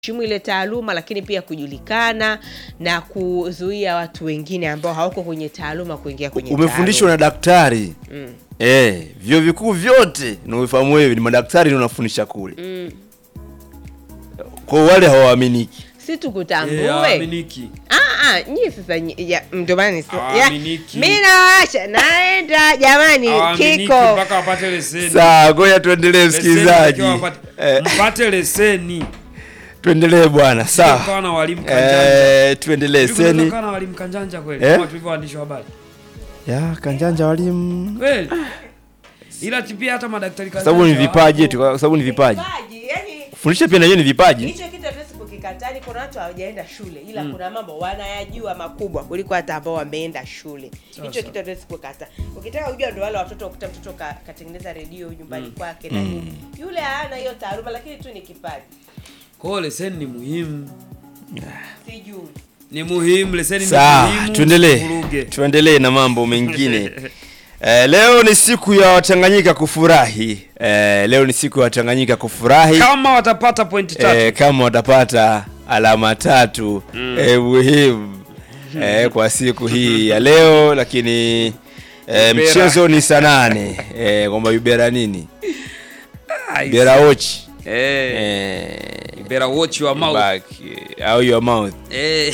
heshimu ile taaluma, lakini pia kujulikana na kuzuia watu wengine ambao hawako kwenye taaluma kuingia kwenye Umefundishwa na daktari Mm. eh, vyuo vikuu vyote na ufahamu wewe ni madaktari ndio unafundisha kule. Mm. Kwa wale hawaaminiki. si Eh, tukutambue haaminiki. Ah, ah, nyie sasa nyi- ya, ndio maana nisi- ya, Hawaaminiki. mi nawaacha naenda jamani Hawaaminiki kiko mpaka wapate leseni. Sawa, ngoja tuendelee Leseni msikilizaji. inatakiwa wapate- Eh, Mpate leseni. tuendelee bwana. Sawa. Ukawa na walimu kanjanja. Eh, tuendelee Hivi kunaweza seni. kuwa na walimu kanjanja kweli Eh? kama tulivyo waandishi wa habari. Ya, kanjanja walimu. Kweli. Ila pia hata madaktari Kwa sababu ni kanjanja vipaji wapo. tu, kwa sababu ni vipaji. Vipaji, yani Fundisha pia na yeye ni vipaji. hicho kitu hatuwezi kukikataa. Ni kuna watu hawajaenda shule, ila kuna mambo wanayajua makubwa kuliko hata ambao wameenda shule. Hicho kitu hatuwezi kukikataa. Ukitaka kujua, ndo wale watoto ukuta mtoto ka, katengeneza redio nyumbani kwake na nini, yule hana hiyo taaluma, lakini tu ni kipaji. Kwa hiyo leseni ni muhimu. Sijui Ni muhimu leseni ni Sawa, muhimu. tuendelee. usivuruge. Tuendelee na mambo mengine. Eh, leo ni siku ya Watanganyika kufurahi. Eh, leo ni siku ya Watanganyika kufurahi. Kama watapata pointi tatu. Eh, kama watapata alama tatu eh, muhimu eh, kwa siku hii ya leo, lakini eh, Ubera. mchezo ni saa nane eh, kwamba Ubera nini Ai, Ubera ochi Eh. eh, You better watch your mouth. back eh, au your mouth Eh.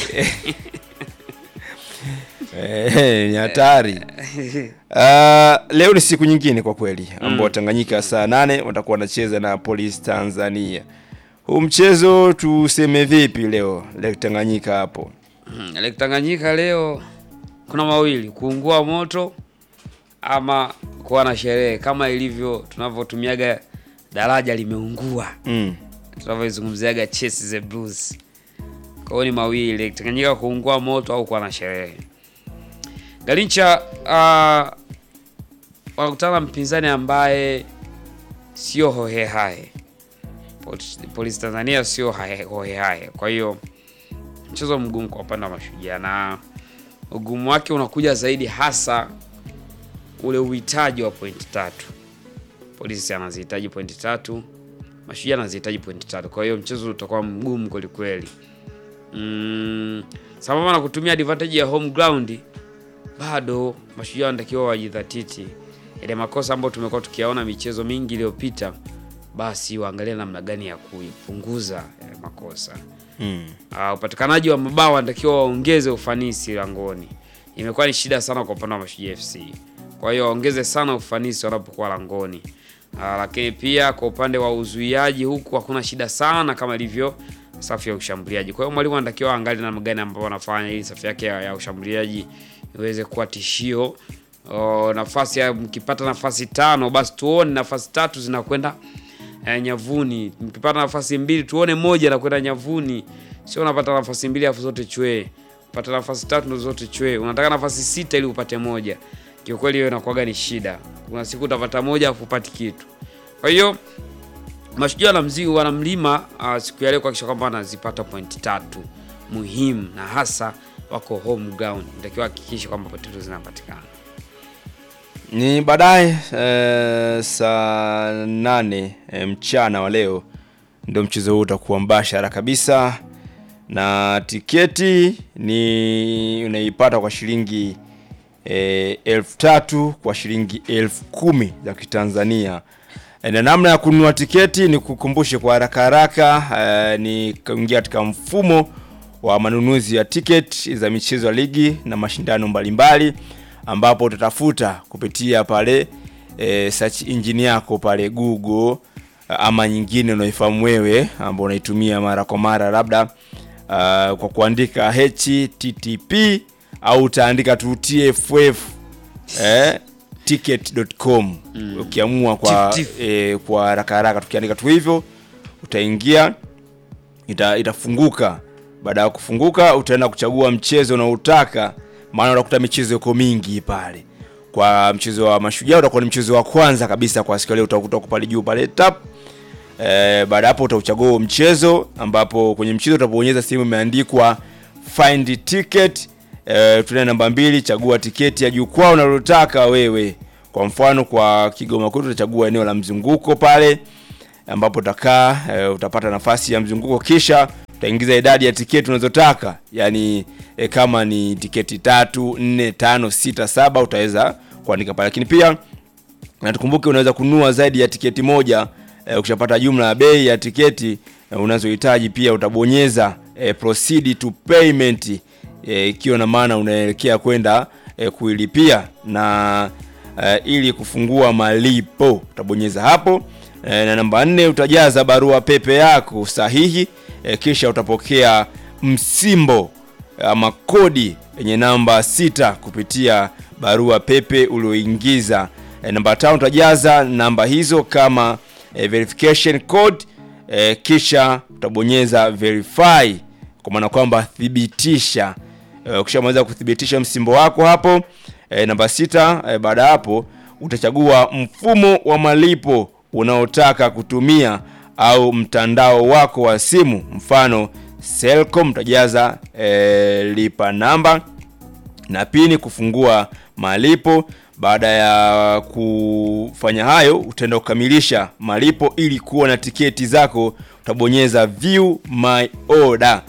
eh, ni hatari. Ah, leo ni siku nyingine kwa kweli ambao Tanganyika saa nane watakuwa wanacheza na Police Tanzania. Huu mchezo tuseme vipi leo leo Tanganyika hapo? Hmm, Lake Tanganyika leo kuna mawili, kuungua moto ama kuwa na sherehe kama ilivyo tunavyotumiaga daraja limeungua, Mm. tunavyoizungumziaga Chase the Blues. Kwa hiyo ni mawili, Lake Tanganyika kuungua moto au kuwa na sherehe. Garincha uh, wanakutana na mpinzani ambaye sio hohehahe. Pol- Polisi Tanzania sio hahe- hohehahe, kwa hiyo mchezo mgumu kwa upande wa Mashujaa na ugumu wake unakuja zaidi hasa ule uhitaji wa pointi tatu. Polisi anazihitaji pointi tatu, Mashujaa anazihitaji pointi tatu. Kwa hiyo mchezo utakuwa mgumu kweli kweli. Mm, sambamba na kutumia advantage ya home ground, bado Mashujaa wanatakiwa wajidhatiti. Ile makosa ambayo tumekuwa tukiyaona michezo mingi iliyopita, basi waangalie namna gani ya kuipunguza yale makosa. Mm. Uh, upatikanaji wa mabao wanatakiwa waongeze ufanisi langoni. Imekuwa ni shida sana kwa upande wa Mashujaa FC, kwa hiyo waongeze sana ufanisi wanapokuwa langoni. Uh, lakini pia kwa upande wa uzuiaji huku hakuna shida sana kama ilivyo safu ya ushambuliaji. Kwa hiyo mwalimu anatakiwa angalie namna gani ambao wanafanya ili safu yake ya, ya ushambuliaji iweze kuwa tishio. O, nafasi ya mkipata nafasi tano basi tuone nafasi tatu zinakwenda eh, nyavuni. Mkipata nafasi mbili tuone moja nakwenda nyavuni, sio unapata nafasi mbili afu zote chwee. Upata nafasi tatu ndo zote chwee. Unataka nafasi sita ili upate moja. Kiukweli hiyo inakuwaga ni shida. Kuna siku utapata moja afu upati kitu. Kwa hiyo Mashujaa na mzigo wanamlima uh, siku ya leo kuhakikisha kwamba wanazipata pointi tatu muhimu, na hasa wako home ground, natakiwa hakikisha kwamba pointi tatu zinapatikana. Ni baadaye eh, saa nane eh, mchana wa leo ndio mchezo huu utakuwa mbashara kabisa, na tiketi ni unaipata kwa shilingi eh, elfu tatu kwa shilingi elfu kumi za Kitanzania. Eh, na namna ya kununua tiketi ni kukumbushe kwa haraka haraka, eh, ni kuingia katika mfumo wa manunuzi ya tiketi za michezo ya ligi na mashindano mbalimbali ambapo utatafuta kupitia pale e, search engine yako pale Google ama nyingine unaifahamu wewe ambao unaitumia mara kwa mara labda uh, kwa kuandika http au utaandika tu tff eh, ticket.com ukiamua kwa Tif, tif. eh, kwa haraka haraka tukiandika tu hivyo utaingia ita, itafunguka. Baada ya kufunguka, utaenda kuchagua mchezo unaotaka, maana unakuta michezo iko mingi pale. Kwa mchezo wa Mashujaa utakuwa ni mchezo wa kwanza kabisa kwa siku ya leo, utakuta uko pale juu pale tap. E, baada ya hapo utauchagua huo mchezo, ambapo kwenye mchezo utapobonyeza sehemu imeandikwa find ticket. E, tuna namba mbili, chagua tiketi ya jukwaa unalotaka wewe. Kwa mfano kwa Kigoma kwetu utachagua eneo la mzunguko pale ambapo utakaa e, utapata nafasi ya mzunguko kisha utaingiza idadi ya tiketi unazotaka yaani e, kama ni tiketi tatu nne tano sita saba utaweza kuandika pale lakini pia na tukumbuke unaweza kununua zaidi ya tiketi moja e, ukishapata jumla ya bei ya tiketi e, unazohitaji pia utabonyeza e, proceed to payment e, ikiwa na maana unaelekea kwenda e, kuilipia na e, ili kufungua malipo utabonyeza hapo e, na namba nne utajaza barua pepe yako sahihi e, kisha utapokea msimbo ama kodi yenye namba sita kupitia barua pepe ulioingiza. E, namba tano utajaza namba hizo kama e, verification code e, kisha utabonyeza verify kwa maana kwamba thibitisha. E, ukishamaliza kuthibitisha msimbo wako hapo e, namba sita e, baada ya hapo utachagua mfumo wa malipo unaotaka kutumia au mtandao wako wa simu mfano Selcom utajaza e, lipa namba na pini kufungua malipo. Baada ya kufanya hayo, utaenda kukamilisha malipo ili kuwa na tiketi zako, utabonyeza view my order.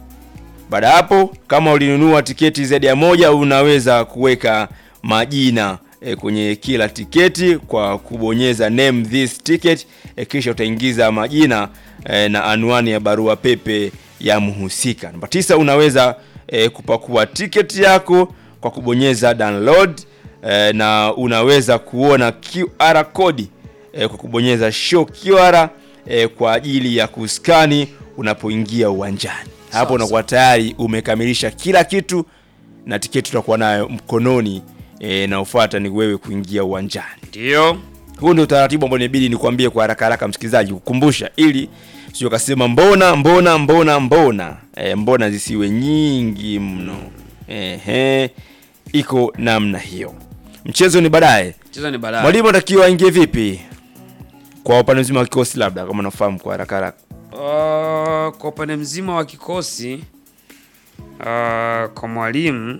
Baada ya hapo, kama ulinunua tiketi zaidi ya moja, unaweza kuweka majina e, kwenye kila tiketi kwa kubonyeza name this ticket e, kisha utaingiza majina e, na anwani ya barua pepe ya mhusika. Namba tisa, unaweza e, kupakua tiketi yako kwa kubonyeza download e, na unaweza kuona QR code e, kwa kubonyeza show QR e, kwa ajili ya kuskani unapoingia uwanjani. Hapo unakuwa tayari umekamilisha kila kitu na tiketi utakuwa nayo mkononi e, na ufuata ni wewe kuingia uwanjani. Ndio. Huu ndio utaratibu ambao inabidi nikwambie kwa haraka haraka, msikilizaji, kukumbusha ili sio kasema mbona mbona mbona mbona e, mbona zisiwe nyingi mno. Ehe, iko namna hiyo. Mchezo ni baadaye. Mchezo ni baadaye. Mwalimu anatakiwa aingie vipi kwa upande mzima wa kikosi, labda kama unafahamu kwa haraka haraka? Uh, kwa upande mzima wa kikosi uh, kwa mwalimu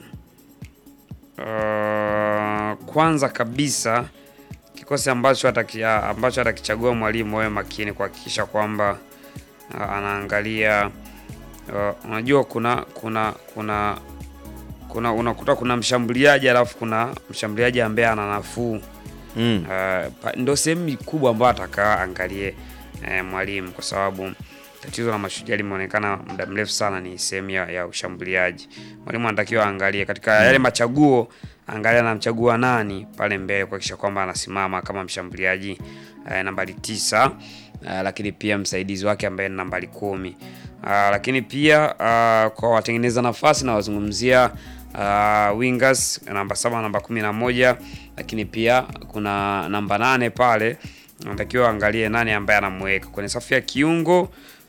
uh, kwanza kabisa kikosi ambacho atakia, ambacho atakichagua mwalimu wawe makini kuhakikisha kwamba uh, anaangalia uh, unajua kuna kuna kuna kuna unakuta kuna mshambuliaji alafu kuna mshambuliaji ambaye ana nafuu Mm. Uh, pa- ndo sehemu kubwa ambayo atakaa angalie eh, mwalimu kwa sababu tatizo la mashujaa limeonekana muda mrefu sana ni sehemu ya, ya ushambuliaji. Mwalimu anatakiwa aangalie katika yale machaguo, angalia anamchagua nani pale mbele kuhakikisha kwamba anasimama kama mshambuliaji eh, nambari tisa uh, lakini pia msaidizi wake ambaye ni nambari kumi uh, lakini pia uh, kwa watengeneza nafasi na wazungumzia uh, wingers namba saba namba kumi na moja lakini pia kuna namba nane pale anatakiwa angalie nani ambaye anamweka kwenye safu ya kiungo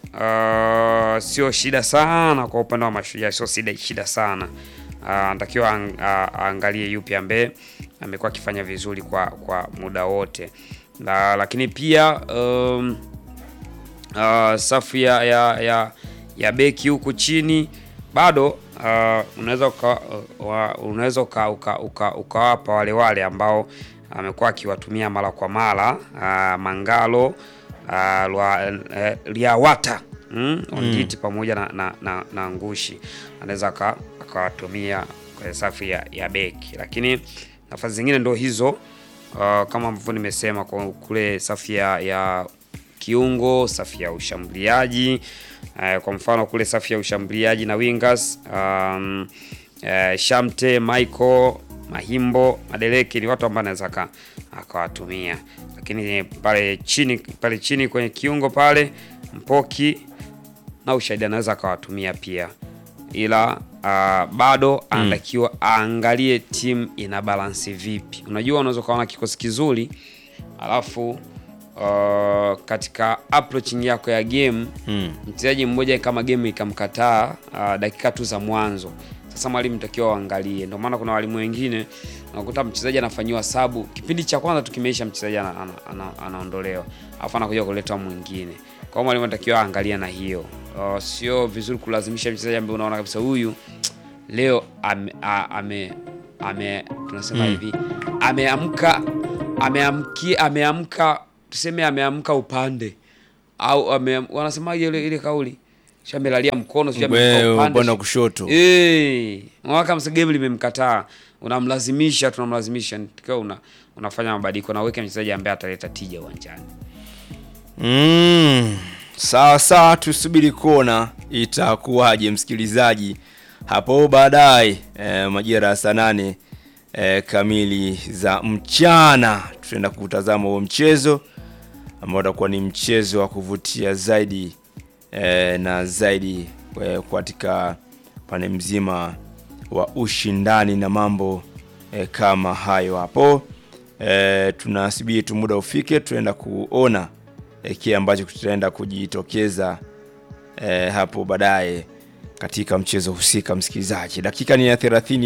uh, sio shida sana kwa upande wa mashujaa sio shida, shida sana uh, anatakiwa ang, uh, aangalie yupi ambaye amekuwa akifanya vizuri kwa, kwa muda wote na, lakini pia um, uh, safu ya, ya, ya, ya beki huku chini bado uh, unaweza uka, uh, wa- unaweza uka, uka, uka, ukawapa wale wale ambao amekuwa akiwatumia mara kwa mara uh, Mangalo uh, lwa, eh, Liawata mm, Onditi pamoja na, na, na, na Ngushi anaweza aka- akawatumia kwenye safu ya, ya beki, lakini nafasi zingine ndo hizo uh, kama ambavyo nimesema kwa kule safu ya, ya kiungo, safu ya ushambuliaji eh, kwa mfano kule safu ya ushambuliaji na wingers um, eh, Shamte, Michael, Mahimbo, Madeleke ni watu ambao anaweza aka- akawatumia, lakini pale chini pale chini kwenye kiungo pale Mpoki na Ushahidi anaweza akawatumia pia, ila uh, bado anatakiwa aangalie timu ina balansi vipi. Unajua, unaweza ukawa na kikosi kizuri alafu uh, katika approaching yako ya game Mm. mchezaji mmoja kama game ikamkataa uh, dakika tu za mwanzo. Sasa mwalimu takiwa waangalie. Ndio maana kuna walimu wengine unakuta mchezaji anafanyiwa sabu kipindi cha kwanza tukimeisha, mchezaji ana, ana, ana, anaondolewa alafu anakuja kuletwa mwingine. Kwa hiyo mwalimu anatakiwa aangalia na hiyo. Uh, sio vizuri kulazimisha mchezaji ambaye unaona kabisa huyu leo ame, a- ame, ame tunasema hivi ameamka ameamkia ameamka tuseme ameamka upande au ame, wanasemaje ile ile kauli shamelalia mkono sio Wewe, ameweka upande, upande wa sio- kushoto. Eh, mwaka msegemu limemkataa, unamlazimisha, tunamlazimisha tukiwa una, unafanya mabadiliko na uweke mchezaji ambaye ataleta tija uwanjani. Mm, sawa sawa, tusubiri kuona itakuwaje msikilizaji hapo baadaye eh, majira ya saa nane eh, kamili za mchana tutaenda kutazama huo mchezo ambao utakuwa ni mchezo wa kuvutia zaidi eh, na zaidi eh, katika pande mzima wa ushindani na mambo eh, kama hayo hapo eh, tunasubiri tu muda ufike tunaenda kuona eh, kile ambacho kitaenda kujitokeza eh, hapo baadaye katika mchezo husika msikilizaji dakika ni ya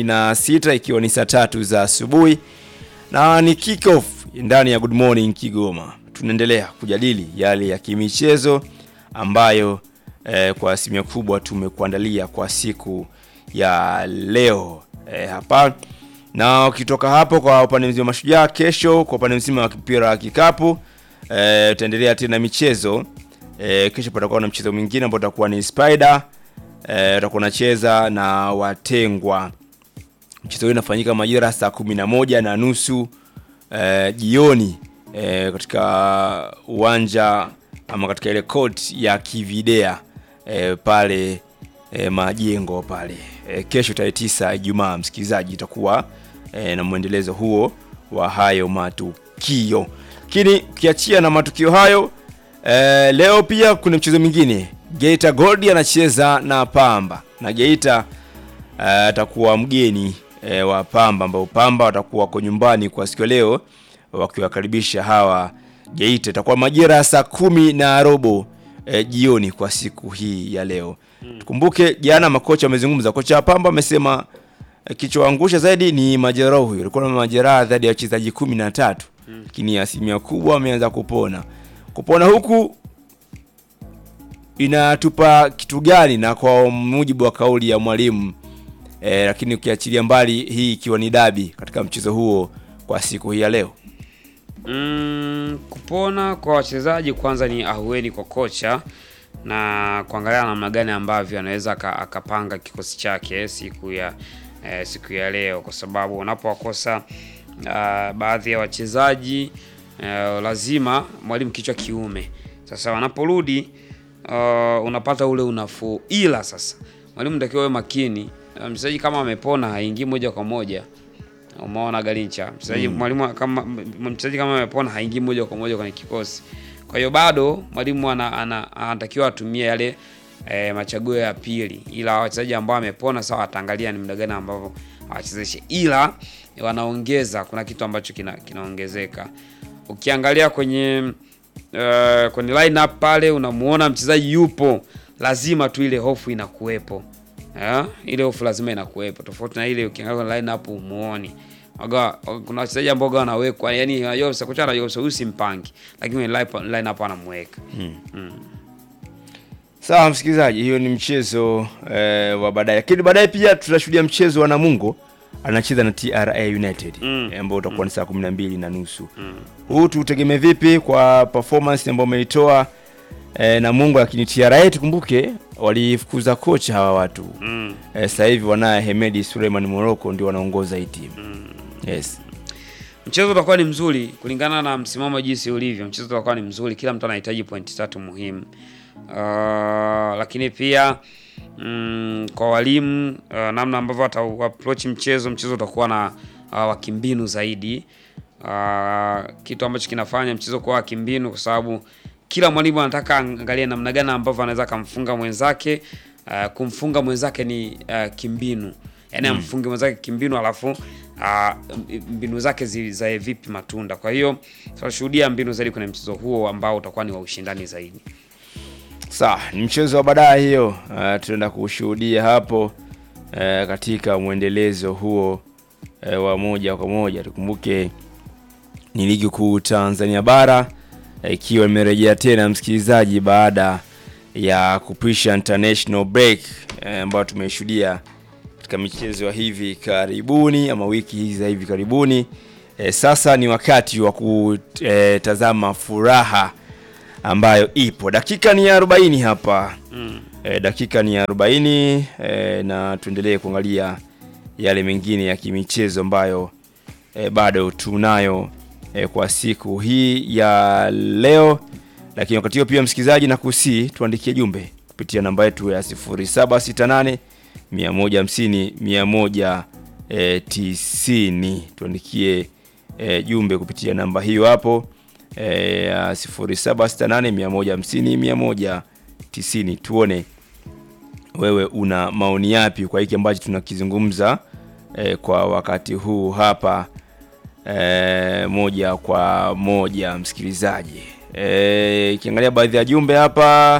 36 ikiwa ni saa tatu za asubuhi na ni kick off ndani ya Good Morning Kigoma. Tunaendelea kujadili yale ya kimichezo ambayo eh, kwa asilimia kubwa tumekuandalia kwa siku ya leo eh, hapa na ukitoka hapo kwa upande mzima wa Mashujaa, kesho kwa upande mzima wa mpira wa kikapu eh, tutaendelea tena michezo eh, kesho patakuwa na mchezo mwingine ambao utakuwa ni Spider eh, utakuwa unacheza na Watengwa mchezo huu unafanyika majira saa kumi na moja na nusu eh, jioni eh, katika uwanja ama katika ile court ya Kividea eh, pale eh, majengo pale eh, kesho tarehe tisa Ijumaa, msikilizaji, itakuwa eh, na mwendelezo huo wa hayo matukio. Lakini ukiachia na matukio hayo eh, leo pia kuna mchezo mwingine, Geita Gold anacheza na Pamba na Geita eh, atakuwa mgeni eh, wa Pamba ambao Pamba watakuwa wako nyumbani kwa siku ya leo wakiwakaribisha hawa Geita. Itakuwa majira ya saa kumi na robo eh, jioni kwa siku hii ya leo. Tukumbuke jana makocha wamezungumza, kocha wa Pamba amesema eh, kichoangusha zaidi ni majeraha huyo, alikuwa na majeraha zaidi ya wachezaji kumi na tatu lakini asilimia kubwa ameanza kupona. Kupona huku inatupa kitu gani? Na kwa mujibu wa kauli ya mwalimu e, lakini ukiachilia mbali hii ikiwa ni dabi katika mchezo huo kwa siku hii ya leo Mm, kupona kwa wachezaji kwanza ni ahueni kwa kocha na kuangalia namna gani ambavyo anaweza aka- akapanga kikosi chake siku ya eh, siku ya leo, kwa sababu unapowakosa ah, baadhi ya wachezaji eh, lazima mwalimu kichwa kiume. Sasa wanaporudi ah, unapata ule unafuu, ila sasa mwalimu natakiwa awe makini. Ah, Mchezaji kama amepona haingii moja kwa moja Umeona Galincha, mchezaji mwalimu kama m- mchezaji kama amepona haingii moja kwa moja kwenye kikosi. Kwa hiyo bado mwalimu ana- ana- anatakiwa atumie yale e, machaguo ya pili, ila wachezaji ambao wamepona sawa, ataangalia ni muda gani ambavyo awachezeshe, ila wanaongeza, kuna kitu ambacho kina, kinaongezeka ukiangalia kwenye uh, kwenye lineup pale unamuona mchezaji yupo, lazima tu ile hofu inakuwepo. Eh, ile hofu lazima inakuwepo, tofauti na ile ukiangalia kwenye lineup umuoni. Waga, kuna wachezaji ambao waga wanawekwa, yani unajua sasa kocha anajua sasa huyu simpangi, lakini kwenye lineup- lineup anamweka. sawa msikilizaji hiyo ni mchezo eh, wa baadaye lakini baadaye pia tutashuhudia mchezo wa namungo anacheza na tra united Mm. eh, ambao utakuwa ni saa kumi na mbili na nusu huu tutegemee vipi kwa performance ambayo umeitoa eh, namungo lakini tra tukumbuke walifukuza kocha hawa watu Mm. eh, sasa hivi wanaye hemedi suleiman moroko ndio wanaongoza hii timu yes Mchezo utakuwa ni mzuri kulingana na msimamo jinsi ulivyo. Mchezo utakuwa ni mzuri, kila mtu anahitaji pointi tatu muhimu. Uh, lakini pia mm, kwa walimu uh, namna ambavyo wata approach mchezo, mchezo utakuwa na uh, wakimbinu zaidi. Uh, kitu ambacho kinafanya mchezo kuwa wakimbinu kwa sababu kila mwalimu anataka angalie namna gani ambavyo anaweza akamfunga mwenzake. Uh, kumfunga mwenzake ni uh, kimbinu yaani amfunge mwenzake kimbinu alafu uh, mbinu zake zizae vipi matunda. Kwa hiyo tutashuhudia mbinu zaidi kwenye mchezo huo ambao utakuwa ni wa ushindani zaidi. sawa ni mchezo wa baadaye hiyo uh, tunaenda kushuhudia hapo uh, katika mwendelezo huo uh, wa moja kwa moja tukumbuke ni ligi kuu tanzania bara eh, ikiwa imerejea tena msikilizaji baada ya kupisha international break eh, ambayo tumeishuhudia katika michezo ya hivi karibuni ama wiki hizi za hivi karibuni eh, sasa ni wakati wa kutazama furaha ambayo ipo. Dakika ni ya 40 hapa Mm. e, dakika ni ya 40 e, na tuendelee kuangalia yale mengine ya kimichezo ambayo e, bado tunayo e, kwa siku hii ya leo, lakini wakati huo pia msikilizaji, na kusi tuandikie jumbe kupitia namba yetu ya 0768 150 100 e, 90 tuandikie e, jumbe kupitia namba hiyo hapo e, ya 0768 150 190 tuone wewe una maoni yapi kwa hiki ambacho tunakizungumza e, kwa wakati huu hapa e, moja kwa moja msikilizaji e, ikiangalia baadhi ya jumbe hapa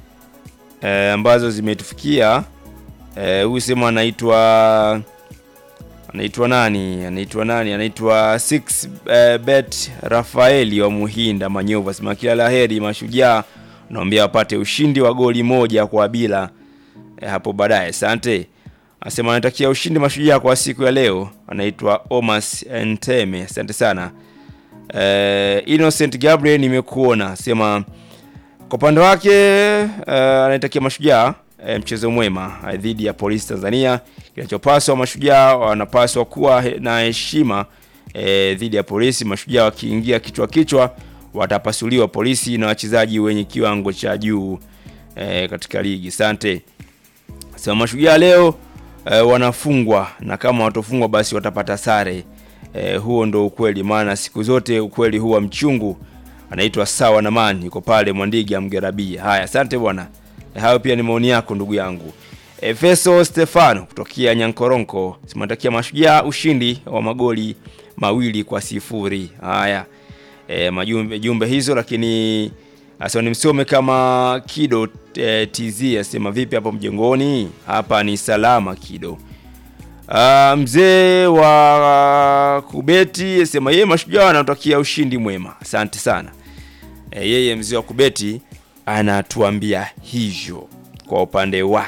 e, ambazo zimetufikia e, huyu sema anaitwa anaitwa nani anaitwa nani anaitwa six eh, bet rafaeli wa muhinda manyova sema kila laheri mashujaa naambia wapate ushindi wa goli moja kwa bila eh, hapo baadaye asante anasema anatakia ushindi mashujaa kwa siku ya leo anaitwa omas nteme asante sana eh, innocent gabriel nimekuona sema kwa upande wake uh, anaitakia mashujaa uh, mchezo mwema uh, dhidi ya polisi Tanzania. Kinachopaswa mashujaa wanapaswa kuwa he- na heshima uh, dhidi ya polisi. Mashujaa wakiingia kichwa kichwa watapasuliwa polisi na wachezaji wenye kiwango cha juu uh, katika ligi. Asante. Sema mashujaa leo uh, wanafungwa na kama watofungwa basi watapata sare. Uh, huo ndo ukweli, maana siku zote ukweli huwa mchungu anaitwa sawa na man yuko pale Mwandiga Mgerabia. Haya, asante bwana. E, hayo pia ni maoni yako ndugu yangu. Efeso Stefano kutokea Nyankoronko simatakia mashujaa ushindi wa magoli mawili kwa sifuri. Haya, e, majumbe jumbe hizo, lakini asa nimsome kama Kido e, TZ asema vipi hapo mjengoni? Hapa ni salama Kido. Uh, mzee wa kubeti asema yeye mashujaa anatakia ushindi mwema. Asante sana. E, yeye mzee wa kubeti anatuambia hivyo kwa upande wake.